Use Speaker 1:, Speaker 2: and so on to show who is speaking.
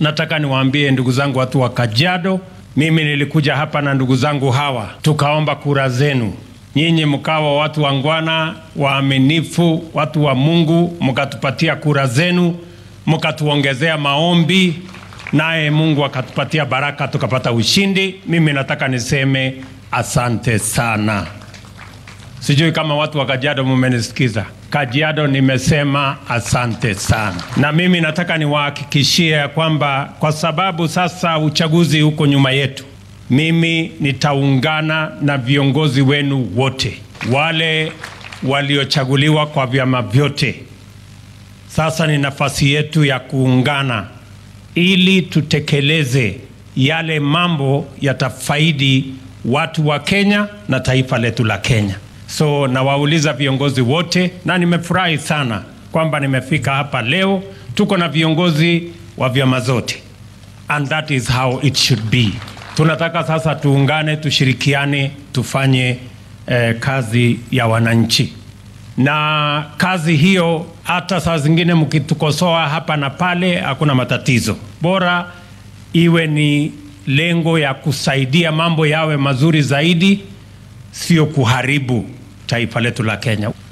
Speaker 1: nataka niwaambie ndugu zangu watu wa Kajiado, mimi nilikuja hapa na ndugu zangu hawa, tukaomba kura zenu. Nyinyi mkawa watu wangwana, waaminifu, watu wa Mungu, mkatupatia kura zenu, mkatuongezea maombi, naye Mungu akatupatia baraka, tukapata ushindi. Mimi nataka niseme asante sana. Sijui kama watu wa Kajiado mumenisikiza. Kajiado nimesema asante sana, na mimi nataka niwahakikishie ya kwamba kwa sababu sasa uchaguzi huko nyuma yetu, mimi nitaungana na viongozi wenu wote wale waliochaguliwa kwa vyama vyote. Sasa ni nafasi yetu ya kuungana ili tutekeleze yale mambo yatafaidi watu wa Kenya na taifa letu la Kenya. So nawauliza viongozi wote, na nimefurahi sana kwamba nimefika hapa leo. Tuko na viongozi wa vyama zote, and that is how it should be. Tunataka sasa tuungane, tushirikiane, tufanye eh, kazi ya wananchi, na kazi hiyo hata saa zingine mkitukosoa hapa na pale, hakuna matatizo, bora iwe ni lengo ya kusaidia mambo yawe mazuri zaidi, sio kuharibu taifa letu la Kenya.